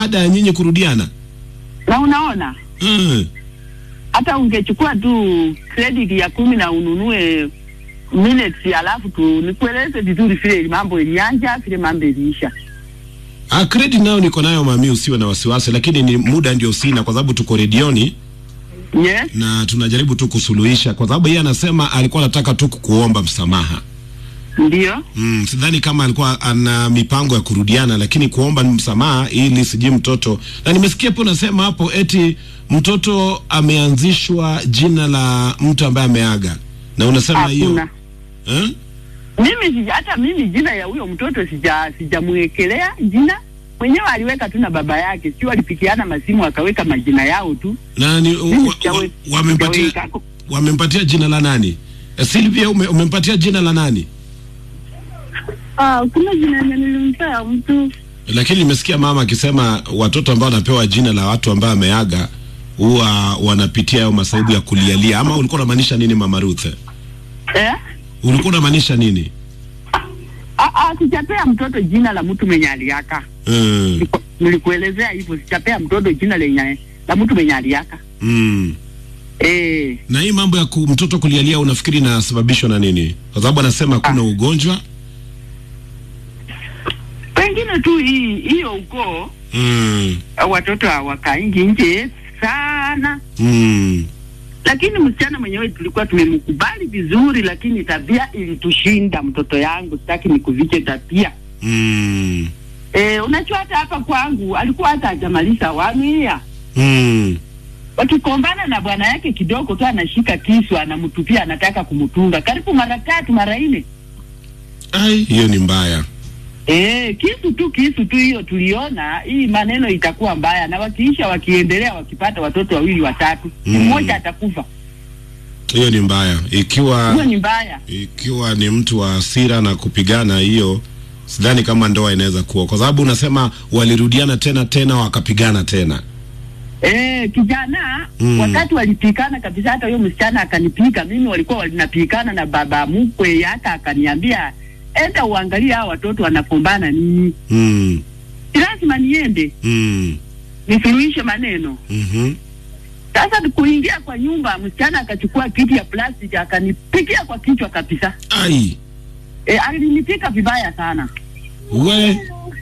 baada ya nyinyi kurudiana? na unaona Mm. hata ungechukua tu credit ya kumi na ununue minutes alafu tu nikueleze vizuri vile mambo ilianja vile mambo iliisha Ah, credit nayo niko nayo mami, usiwe na wasiwasi, lakini ni muda ndio sina, kwa sababu tuko redioni yes na tunajaribu tu kusuluhisha, kwa sababu yeye anasema alikuwa anataka tu kukuomba msamaha. ndio Mm, sidhani kama alikuwa ana mipango ya kurudiana, lakini kuomba msamaha ili sijui mtoto. Na nimesikia pia unasema hapo eti mtoto ameanzishwa jina la mtu ambaye ameaga, na unasema hiyo hakuna eh? mimi sija, hata mimi jina ya huyo mtoto sija sijamwekelea jina mwenyewe aliweka tu na baba yake sio alipikiana masimu akaweka majina yao tu na ni, Mimi wa, wa, sijawe- wamempatia sijaweka. wamempatia jina la nani? Eh, Sylvia ume, umempatia jina la nani? Ah, kuna jina yenye nilimpea mtu Lakini nimesikia mama akisema watoto ambao wanapewa jina la watu ambao ameaga huwa wanapitia hayo masaibu ya kulialia. Ama ulikuwa unamaanisha nini mama Ruth? eh? Ulikuwa unamaanisha nini? Ah, ah, sijapea mtoto jina la mtu mwenye aliaka Mm, Niliku- nilikuelezea hivyo sijapea mtoto jina lenye la mtu mwenye aliaka mm. eh Na hii mambo ya ku, mtoto kulialia unafikiri inasababishwa na nini? Kwa sababu anasema kuna ugonjwa. pengine tu hii hiyo ukoo Mm, watoto hawakaingi nje sana mm. lakini msichana mwenyewe tulikuwa tumemkubali vizuri, lakini tabia ilitushinda. Mtoto yangu sitaki nikuviche tabia. Mm. E, unajua hata hapa kwangu alikuwa hata hajamaliza wamia, Mm. wakikombana na bwana yake kidogo tu anashika kisu anamtupia, anataka kumtunga karibu mara tatu mara nne. Ai, hiyo ni mbaya. E, kisu tu kisu tu, hiyo tuliona hii maneno itakuwa mbaya, na wakiisha wakiendelea, wakipata watoto wawili watatu, Mm. mmoja atakufa. Hiyo ni mbaya. Ikiwa Hiyo ni mbaya. ikiwa ni mtu wa hasira na kupigana, hiyo sidhani kama ndoa inaweza kuwa, kwa sababu unasema walirudiana tena tena wakapigana tena. Eh, kijana Mm. wakati walipikana kabisa, hata huyo msichana akanipika mimi, walikuwa walinapikana na baba mkwe, hata akaniambia enda uangalie hao watoto wanapombana nini. Mm. Si lazima niende Mm. nisuluhishe maneno. Mhm. Sasa kuingia kwa nyumba, msichana akachukua kiti ya plastiki akanipikia kwa kichwa kabisa. Ai, E, alinipika vibaya sana. we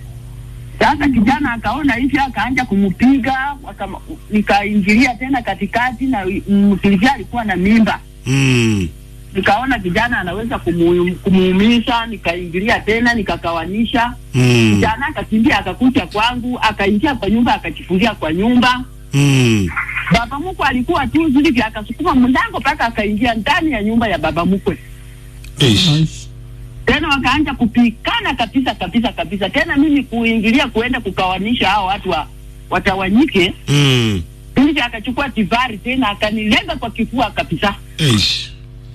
Sasa kijana akaona hivi, akaanja kumpiga, wakama- nikaingilia tena katikati, na msilivia alikuwa na mimba mm. nikaona kijana anaweza kumu- kumuumiza, nikaingilia tena nikakawanisha. Mm. Kijana akakimbia akakuja kwangu, akaingia kwa nyumba, akachifungia kwa nyumba. Mm. Baba mkwe alikuwa tu zilivyo, akasukuma mlango mpaka akaingia ndani ya nyumba ya baba mkwe. Ish. Tena wakaanza kupikana kabisa kabisa kabisa, tena mimi kuingilia kuenda kukawanisha hao watu wa, watawanyike. Mm. Zilivyo akachukua tivari tena akanilenga kwa kifua kabisa Ish.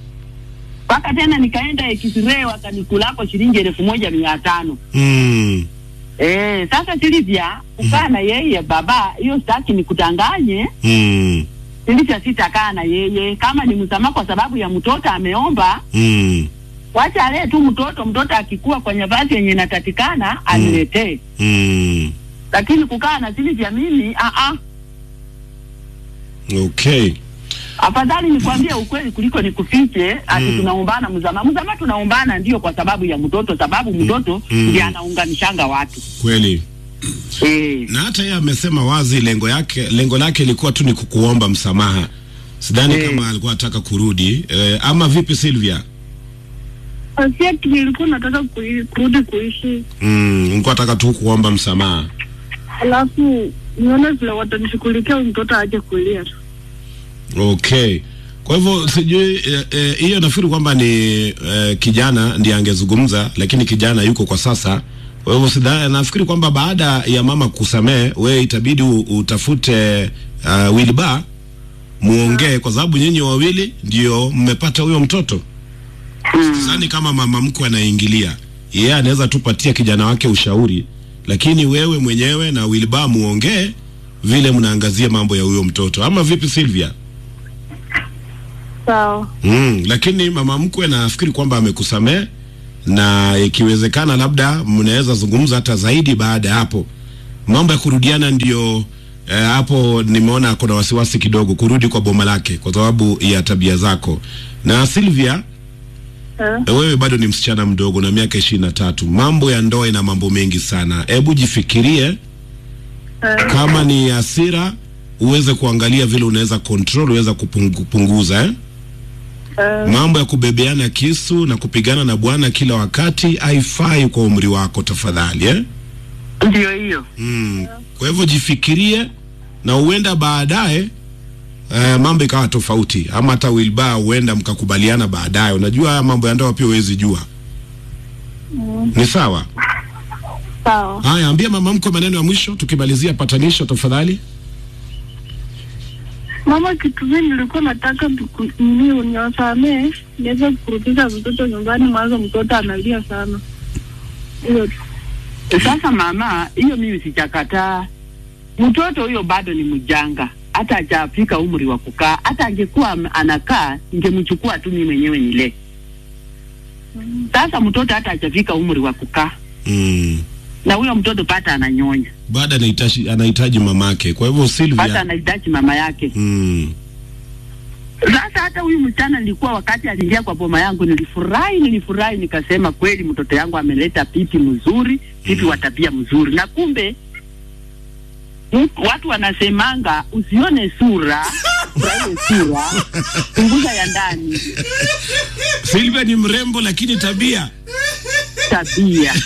mpaka tena nikaenda X-ray wakanikulako shilingi elfu moja mia tano. Mm. Eh, sasa Silivia kukaa na yeye baba, hiyo sitaki nikutanganye. Mm. Silivia sitakaa na yeye kama ni msamaha kwa sababu ya mtoto ameomba, Mm. wacha alee tu mtoto. Mtoto akikua kwa nafasi yenye inatakikana aniletee, Mm. lakini kukaa na Silivia mimi a a, Okay. afadhali nikwambie ukweli kuliko nikufiche ati Mm. tunaombana msamaha. Msamaha tunaombana ndio kwa sababu ya mtoto, sababu mtoto Mm. ndiye anaunganishanga watu Kweli. eh. Na hata yeye amesema wazi lengo yake lengo lake ilikuwa tu ni kukuomba msamaha. Sidhani Eh. kama alikuwa anataka kurudi. Eh, ama vipi Sylvia? asiati nilikuwa nataka kui- kurudi kuishi, Mm, nilikuwa nataka tu kuomba msamaha. alafu nione vile watanishughulikia huyu mtoto aje kulia. Okay. Kwa hivyo sijui eh, eh, hiyo nafikiri kwamba ni eh, kijana ndiye angezungumza, lakini kijana yuko kwa sasa. Kwa hivyo sidhani, nafikiri kwamba baada ya mama kusamehe, we itabidi u- utafute uh, Wilba muongee, kwa sababu nyinyi wawili ndio mmepata huyo mtoto. Sidhani kama mama mkwe anaingilia, yeye anaweza tupatia kijana wake ushauri, lakini wewe mwenyewe na Wilba muongee vile mnaangazia mambo ya huyo mtoto, ama vipi Sylvia? Sawa, Mm, lakini mama mkwe nafikiri kwamba amekusamehe na ikiwezekana labda mnaweza zungumza hata zaidi baada ya hapo, mambo ya kurudiana ndio eh, hapo nimeona kuna wasiwasi kidogo kurudi kwa boma lake kwa sababu ya tabia zako. Na Sylvia, Eh, eh, wewe bado ni msichana mdogo na miaka ishirini na tatu. Mambo ya ndoa ina mambo mengi sana. Hebu jifikirie eh, kama ni hasira uweze kuangalia vile unaweza control, uweza kupungu- kupunguza eh? eh, Mambo ya kubebeana kisu na kupigana na bwana kila wakati haifai kwa umri wako, tafadhali eh? Ndio hiyo. Mm. Kwa hivyo jifikirie na huenda baadaye eh, mambo ikawa tofauti, ama hata wilba huenda mkakubaliana baadaye. Unajua haya mambo ya ndoa pia huwezi jua. Ni sawa. sawa. Haya, ambia mama mkwe maneno ya mwisho tukimalizia patanisho, tafadhali. Mama, kitu mimi nilikuwa nataka tuku- nini uniwasamee niweze kurudisha mtoto nyumbani, mwanzo mtoto analia sana. Hiyo tu. Sasa mama, hiyo mimi sichakataa. Mtoto huyo bado ni mjanga, hata hajafika umri wa kukaa. Hata angekuwa am- anakaa, ningemchukua tu mimi mwenyewe nile. Sasa mtoto hata hajafika umri wa kukaa, Mm. na huyo mtoto pata ananyonya, Baada anahitaji anahitaji mamake. Kwa hivyo pata Sylvia, anahitaji mama yake. mm. Sasa hata huyu msichana nilikuwa, wakati aliingia kwa boma yangu, nilifurahi, nilifurahi, nikasema kweli mtoto yangu ameleta pipi mzuri, pipi wa tabia mzuri. Na kumbe mtu- watu wanasemanga usione sura, furahie sura, punguza ya ndani, Sylvia ni mrembo lakini tabia tabia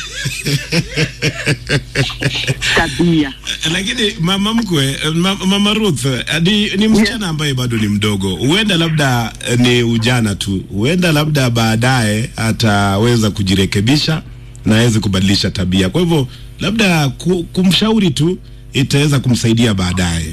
tabia. lakini mama mkwe ma, mama Ruth eh, ni, ni msichana ambaye bado ni mdogo, huenda labda eh, ni ujana tu, huenda labda baadaye ataweza kujirekebisha na aweze kubadilisha tabia. Kwa hivyo labda ku, kumshauri tu itaweza kumsaidia baadaye.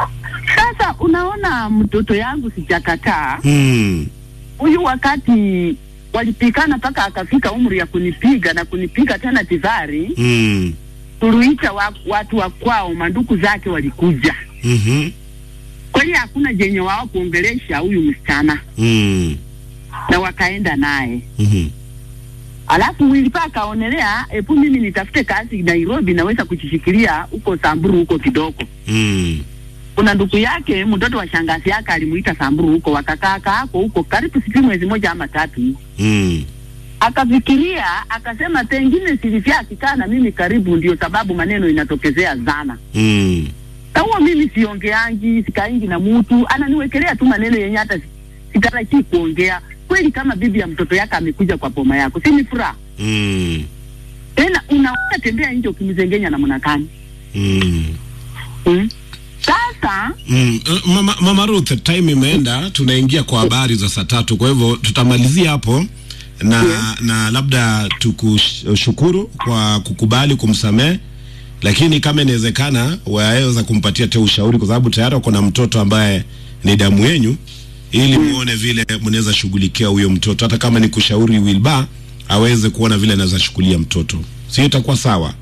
Sasa unaona, mtoto yangu sijakataa Hmm. huyu wakati walipikana mpaka akafika umri ya kunipiga na kunipiga tena tivari, Hmm. tuliita wa, watu wa kwao, manduku zake walikuja Mhm. kweli, hakuna jenye wao kuongelesha huyu msichana Hmm. na wakaenda naye. Mhm. Alafu Wilipa akaonelea epu mimi nitafute kazi Nairobi, naweza kujishikilia huko Samburu huko kidogo. Hmm. Kuna ndugu yake mtoto wa shangazi yake alimuita Samburu huko, wakakaa kaa hapo huko karibu sijui mwezi moja ama tatu hivi. Hmm. akafikiria akasema, pengine Silivia akikaa na mimi karibu, ndio sababu maneno inatokezea sana. Hmm. Na huo mimi siongeangi, sikaingi na mtu, ananiwekelea tu maneno yenye hata si- sitarajii kuongea. Kweli kama bibi ya mtoto yake amekuja kwa boma yako, si ni furaha Hmm. tena? Unaweza tembea nje ukimzengenya namna gani? Hmm. Hmm? Sasa Mm, uh, mama, mama Ruth, time imeenda, tunaingia kwa habari za saa tatu, kwa hivyo tutamalizia hapo na Yeah. na labda tukushukuru kwa kukubali kumsamehe, lakini kama inawezekana waweza kumpatia te ushauri, kwa sababu tayari wako na mtoto ambaye ni damu yenyu, ili muone vile mnaweza shughulikia huyo mtoto, hata kama ni kushauri Wilba aweze kuona vile anaweza shughulia mtoto, sio itakuwa sawa?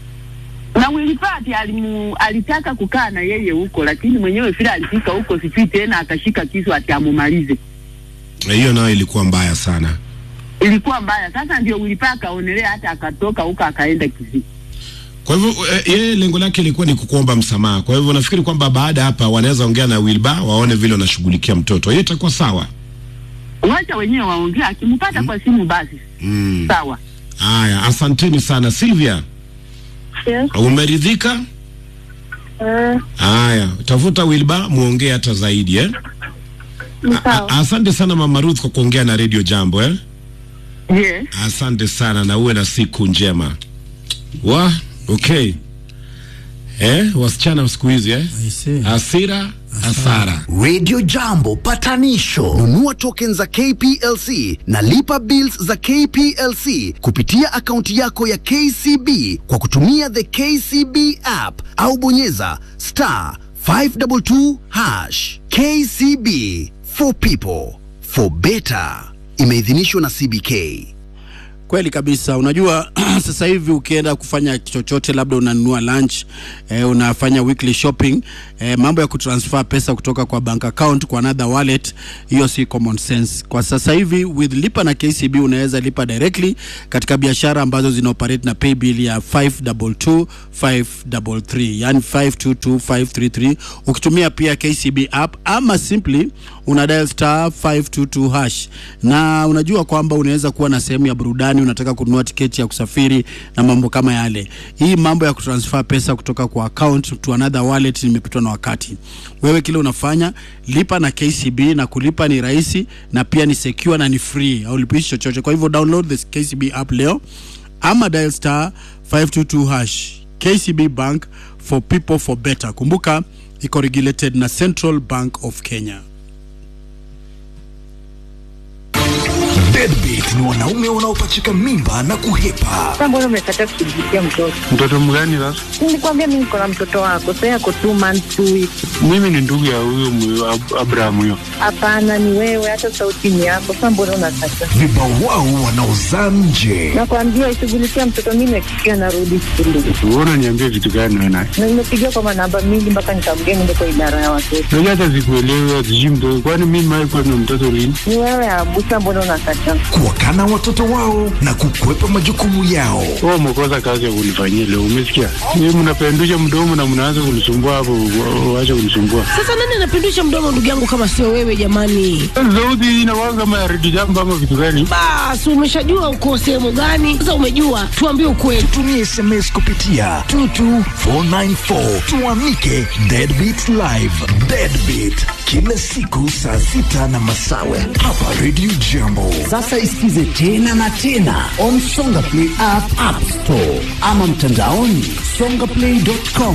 na Wilipati alimu, alitaka kukaa na yeye huko, lakini mwenyewe vile alifika huko, sijui tena akashika kisu ati amumalize. Hiyo nayo ilikuwa mbaya sana. Ilikuwa mbaya. Sasa ndio Wilipa akaonelea hata akatoka huko akaenda Kisii. Kwa hivyo eh, yeye lengo lake ilikuwa ni kukuomba msamaha. Kwa hivyo nafikiri kwamba baada ya hapa wanaweza ongea na Wilba waone vile wanashughulikia mtoto. Hiyo itakuwa sawa. wacha wenyewe waongea, akimpata kwa simu basi Mm. sawa. Haya, asanteni sana Sylvia. Yes. Umeridhika? Eh, Haya, tafuta Wilba muongee hata zaidi eh? ni A- sawa. Asante sana Mama Ruth kwa kuongea na Radio Jambo eh? Yes. Asante sana na uwe na siku njema. Wa, okay. Eh, wasichana wa siku hizi eh? I see. Hasira, hasara. Radio Jambo patanisho. Nunua tokens za KPLC na lipa bills za KPLC kupitia akaunti yako ya KCB kwa kutumia the KCB app au bonyeza star 522 hash. KCB for people for better. Imeidhinishwa na CBK. Kweli kabisa. Unajua sasa hivi ukienda kufanya chochote, labda unanunua lunch eh, unafanya weekly shopping eh, mambo ya kutransfer pesa kutoka kwa bank account kwa another wallet, hiyo si common sense. Kwa sasa hivi with lipa na KCB unaweza lipa directly katika biashara ambazo zina operate na pay bill ya 522 533, yani 522533 ukitumia pia KCB app ama simply una dial star 522 hash, na unajua kwamba unaweza kuwa na sehemu ya burudani, unataka kununua tiketi ya kusafiri na mambo kama yale. Hii mambo ya kutransfer pesa kutoka kwa account to another wallet imepitwa na wakati. Wewe kile unafanya lipa na KCB, na kulipa ni rahisi na pia ni secure na ni free, au lipishi chochote. Kwa hivyo download the KCB app leo ama dial star 522 hash. KCB Bank for people for better. Kumbuka iko regulated na Central Bank of Kenya. Deadbeat ni wanaume wanaopachika mimba na kuhepa. Sasa mbona umekataa kushughulikia mtoto? Mtoto mgani sasa? Nilikwambia mimi niko na mtoto wako, sasa yako two months two weeks. Mimi ni ndugu ya huyo mwe- Ab- Abraham huyo. Hapana, ni wewe, hata sauti ni yako. Sasa mbona unakataa? Vibawao wanaozaa nje. Nakwambia ishughulikia mtoto, mimi nakikia narudi shule Wewe unaniambia vitu gani wewe naye? na nimepigia kwa manamba mingi mpaka nikamgea niende kwa idara ya watoto. Unajua hata sikuelewi sijui mtoto. Kwani mimi mimi kwa na mtoto lini? Ni wewe Abusa, mbona unakataa? Kuwakana watoto wao na kukwepa majukumu yao. Wewe umekosa kazi ya kunifanyia leo, umesikia? Mimi mnapendusha mdomo na mnaanza kunisumbua hapo, wa- waache kunisumbua. Sasa nani anapindusha mdomo ndugu yangu kama sio wewe jamani? Sauti hii inakuwa kama ya redio jambo ama vitu gani? Basi umeshajua uko sehemu gani? Sasa umejua, tuambie ukweli. Tumia SMS kupitia 22494 tuamike Deadbeat Live. Deadbeat kila siku saa sita na masawe hapa Radio Jambo. Sasa isikize tena na tena on Songa Play app, app store ama mtandaoni songaplay.com.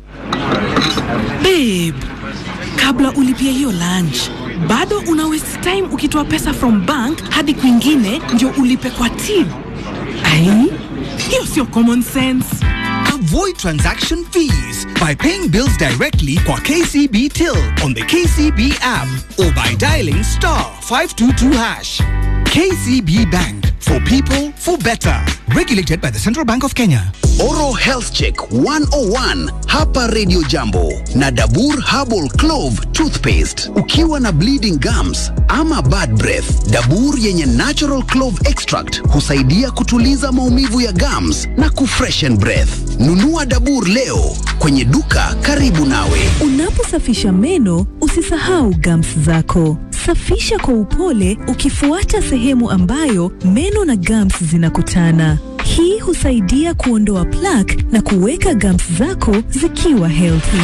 Babe, kabla ulipia hiyo lunch bado una waste time ukitoa pesa from bank hadi kwingine ndio ulipe kwa till. Ai, hiyo sio common sense. Avoid transaction fees by paying bills directly kwa KCB Till on the KCB app or by dialing star 522 hash. KCB Bank for people for better. Regulated by the Central Bank of Kenya. Oral Health Check 101 hapa Radio Jambo na Dabur Herbal Clove Toothpaste. Ukiwa na bleeding gums ama bad breath, Dabur yenye natural clove extract husaidia kutuliza maumivu ya gums na kufreshen breath. Nunua Dabur leo kwenye duka karibu nawe. Unaposafisha meno usisahau gums zako. Safisha kwa upole ukifuata sehemu ambayo meno na gums zinakutana. Hii husaidia kuondoa plaque na kuweka gums zako zikiwa healthy.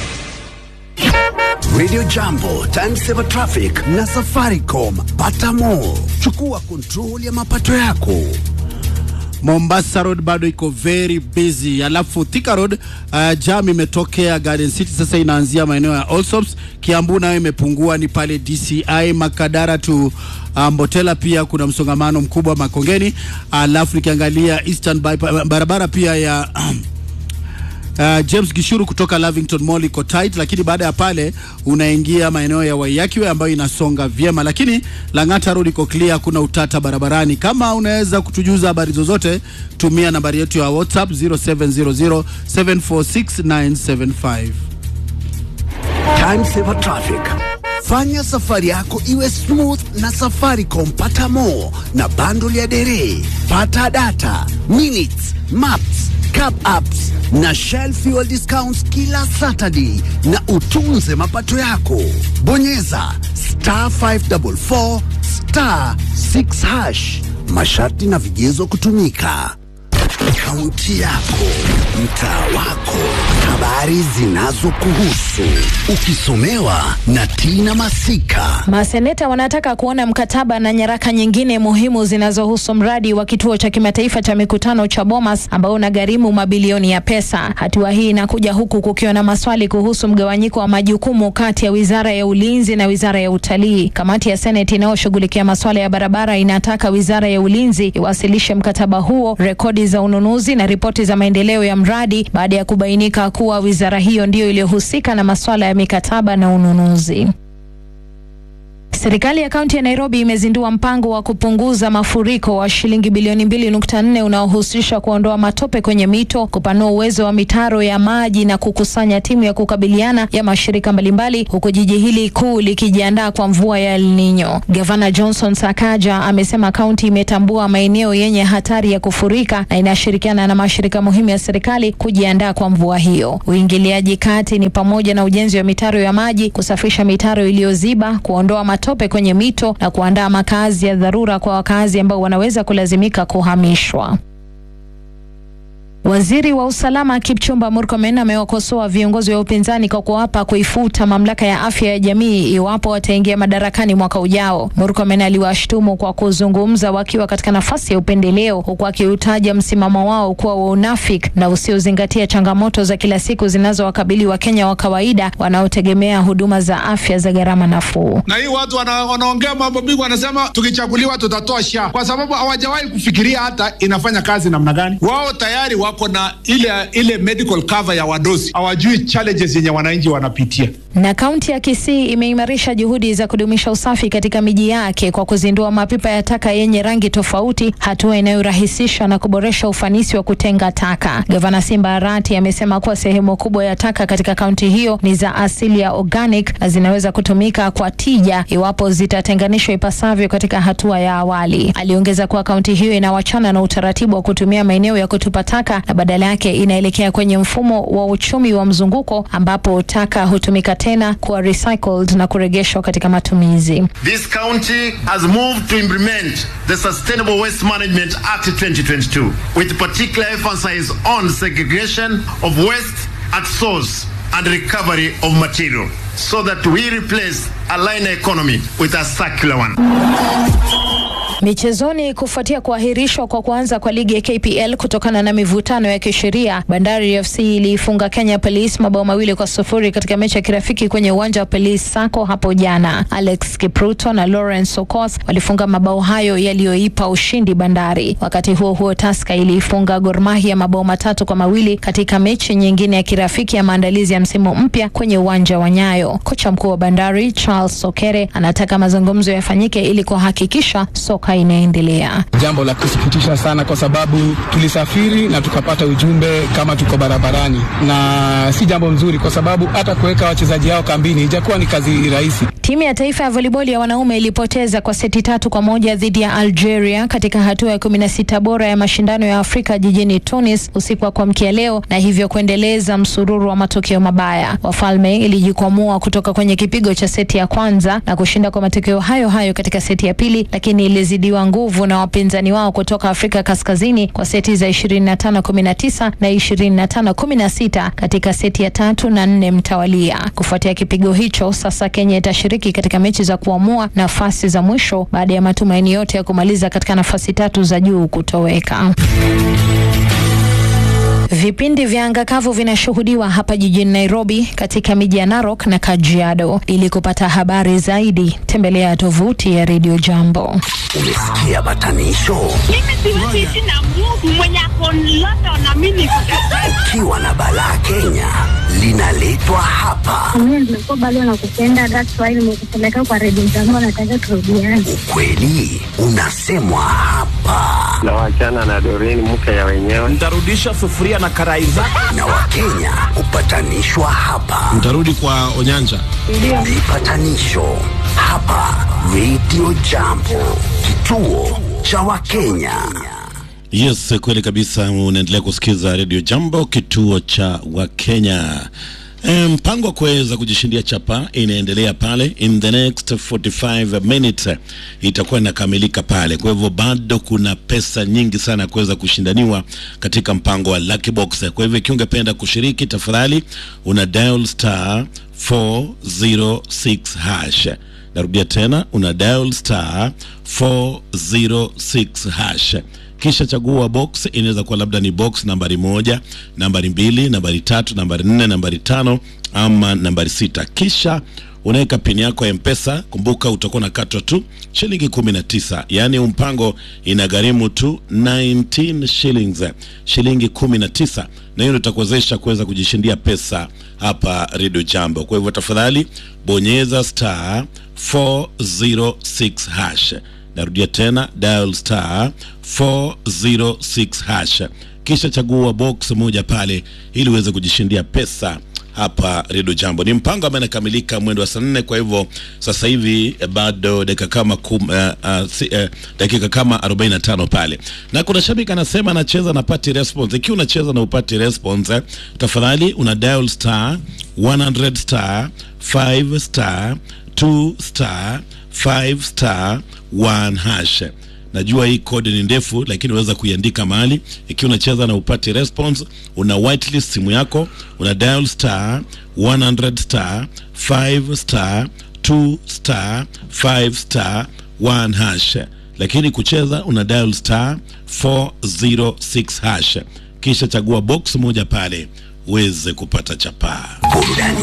Radio Jambo, Time Saver Traffic na Safaricom. Pata more. Chukua control ya mapato yako. Mombasa Road bado iko very busy, alafu Thika Road uh, jam imetokea Garden City, sasa inaanzia maeneo ya Allsops. Kiambu nayo imepungua ni pale DCI Makadara tu uh, Mbotela, pia kuna msongamano mkubwa Makongeni. Alafu nikiangalia Eastern Bypass, barabara pia ya Uh, James Gishuru kutoka Lavington Mall iko tight, lakini baada ya pale unaingia maeneo ya Waiyakiwe ambayo inasonga vyema, lakini Lang'ata Road iko clear, kuna utata barabarani. Kama unaweza kutujuza habari zozote, tumia nambari yetu ya WhatsApp 0700746975. Time Saver Traffic. Fanya safari yako iwe smooth na Safaricom. Pata more na bundle ya dere, pata data, minutes, maps, cap apps na Shell fuel discounts kila Saturday, na utunze mapato yako. Bonyeza star 544 star 6 hash. Masharti na vigezo kutumika. Kaunti yako, mtaa wako, habari zinazokuhusu, ukisomewa na Tina Masika. Maseneta wanataka kuona mkataba na nyaraka nyingine muhimu zinazohusu mradi wa kituo cha kimataifa cha mikutano cha Bomas ambao unagharimu mabilioni ya pesa. Hatua hii inakuja huku kukiwa na maswali kuhusu mgawanyiko wa majukumu kati ya wizara ya ulinzi na wizara ya utalii. Kamati ya Seneti inayoshughulikia masuala ya barabara inataka wizara ya ulinzi iwasilishe mkataba huo, rekodi za ununuzi na ripoti za maendeleo ya mradi baada ya kubainika kuwa wizara hiyo ndiyo iliyohusika na masuala ya mikataba na ununuzi. Serikali ya kaunti ya Nairobi imezindua mpango wa kupunguza mafuriko wa shilingi bilioni 2.4 unaohusisha kuondoa matope kwenye mito, kupanua uwezo wa mitaro ya maji na kukusanya timu ya kukabiliana ya mashirika mbalimbali, huku jiji hili kuu likijiandaa kwa mvua ya El Nino. Gavana Johnson Sakaja amesema kaunti imetambua maeneo yenye hatari ya kufurika na inashirikiana na mashirika muhimu ya serikali kujiandaa kwa mvua hiyo. Uingiliaji kati ni pamoja na ujenzi wa mitaro ya maji, kusafisha mitaro iliyoziba, kuondoa matope kwenye mito na kuandaa makazi ya dharura kwa wakazi ambao wanaweza kulazimika kuhamishwa. Waziri wa usalama Kipchumba Murkomen amewakosoa viongozi wa upinzani kwa kuwapa kuifuta mamlaka ya afya ya jamii iwapo wataingia madarakani mwaka ujao. Murkomen aliwashtumu kwa kuzungumza wakiwa katika nafasi ya upendeleo, huku akiutaja msimamo wao kuwa wa unafiki na usiozingatia changamoto za kila siku zinazowakabili Wakenya wa kawaida wanaotegemea huduma za afya za gharama nafuu. na hii watu wana, wanaongea mambo mingi, wanasema tukichaguliwa tutatoa sha, kwa sababu hawajawahi kufikiria hata inafanya kazi namna gani. Wao tayari wako na ile ile medical cover ya wadosi, hawajui challenges yenye wananchi wanapitia. Na kaunti ya Kisii imeimarisha juhudi za kudumisha usafi katika miji yake kwa kuzindua mapipa ya taka yenye rangi tofauti, hatua inayorahisisha na kuboresha ufanisi wa kutenga taka. Gavana Simba Arati amesema kuwa sehemu kubwa ya taka katika kaunti hiyo ni za asili ya organic na zinaweza kutumika kwa tija iwapo zitatenganishwa ipasavyo katika hatua ya awali. Aliongeza kuwa kaunti hiyo inawachana na utaratibu wa kutumia maeneo ya kutupa taka na badala yake inaelekea kwenye mfumo wa uchumi wa mzunguko ambapo taka hutumika tena kuwa recycled na kurejeshwa katika matumizi. This county has moved to implement the Sustainable Waste Management Act 2022 with particular emphasis on segregation of waste at source and recovery of material so that we replace a linear economy with a circular one. Michezoni, kufuatia kuahirishwa kwa kuanza kwa ligi ya KPL kutokana na mivutano ya kisheria, Bandari FC iliifunga Kenya Police mabao mawili kwa sufuri katika mechi ya kirafiki kwenye uwanja wa Police Sacco hapo jana. Alex Kipruto na Lawrence Okoth walifunga mabao hayo yaliyoipa ushindi Bandari. Wakati huo huo, Tusker iliifunga Gor Mahia mabao matatu kwa mawili katika mechi nyingine ya kirafiki ya maandalizi ya msimu mpya kwenye uwanja wa Nyayo. Kocha mkuu wa Bandari Charles Sokere anataka mazungumzo yafanyike ili kuhakikisha soka inaendelea. Jambo la kusikitisha sana kwa sababu tulisafiri na tukapata ujumbe kama tuko barabarani, na si jambo nzuri kwa sababu hata kuweka wachezaji hao kambini ijakuwa ni kazi rahisi. Timu ya taifa ya volleyball ya wanaume ilipoteza kwa seti tatu kwa moja dhidi ya Algeria katika hatua ya kumi na sita bora ya mashindano ya Afrika jijini Tunis usiku wa kuamkia leo na hivyo kuendeleza msururu wa matokeo mabaya. Wafalme ilijikwamua kutoka kwenye kipigo cha seti ya kwanza na kushinda kwa matokeo hayo hayo katika seti ya pili, lakini ilizidiwa nguvu na wapinzani wao kutoka Afrika Kaskazini kwa seti za 25 19 na 25 16 katika seti ya tatu na nne mtawalia. Kufuatia kipigo hicho, sasa Kenya itashiriki katika mechi za kuamua nafasi za mwisho baada ya matumaini yote ya kumaliza katika nafasi tatu za juu kutoweka. Vipindi vya anga kavu vinashuhudiwa hapa jijini Nairobi, katika miji ya Narok na Kajiado. Ili kupata habari zaidi, tembelea tovuti ya Radio Jambo. Umesikia batanisho? Mimi siwezi ishi na Mungu mwenye ako London na mimi niko Ukiwa na balaa Kenya linaletwa hapa. Mimi nimekuwa bado nakupenda, that's why nimekupeleka kwa redio zangu, nataka turudiane. Kweli unasemwa hapa na wachana na Doreen mke ya wenyewe. Nitarudisha sufuria na karai zako. na Wakenya hupatanishwa hapa. Mtarudi kwa Onyanja. Vipatanisho hapa Radio Jambo, kituo cha Wakenya. Yes, kweli kabisa. Unaendelea kusikiza Radio Jambo, kituo cha Wakenya. E, mpango wa kuweza kujishindia chapa inaendelea pale, in the next 45 minutes itakuwa inakamilika pale. Kwa hivyo bado kuna pesa nyingi sana ya kuweza kushindaniwa katika mpango wa Lucky Box. Kwa hivyo ikiwa ungependa kushiriki, tafadhali una dial star 406 hash. Narudia tena, una dial star 406 hash kisha chagua box. Inaweza kuwa labda ni box nambari moja, nambari mbili, nambari tatu, nambari nne, nambari tano ama nambari sita, kisha unaweka pini yako ya mpesa. Kumbuka utakuwa unakatwa tu shilingi 19, yaani mpango inagharimu tu 19 shillings, shilingi 19, na hiyo itakuwezesha kuweza kujishindia pesa hapa Radio Jambo. Kwa hivyo tafadhali bonyeza star 406 hash. Narudia tena dial star 406 hash, kisha chagua box moja pale ili uweze kujishindia pesa hapa Redio Jambo. Ni mpango ambao inakamilika mwendo wa saa nne. Kwa hivyo sasa hivi eh, bado dakika kama kum, uh, uh, si, uh, dakika kama 45 pale, na kuna shabiki anasema anacheza na pati response. Ikiwa unacheza na upati response eh, tafadhali una dial star 100 star 5 star 2 star 5 star 1 hash najua hii kodi ni ndefu lakini unaweza kuiandika mahali ikiwa unacheza na upati response una whitelist simu yako una dial star 100 star 5 star 2 star 5 star 1 hash lakini kucheza una dial star 406 hash kisha chagua box moja pale uweze kupata chapaa burudani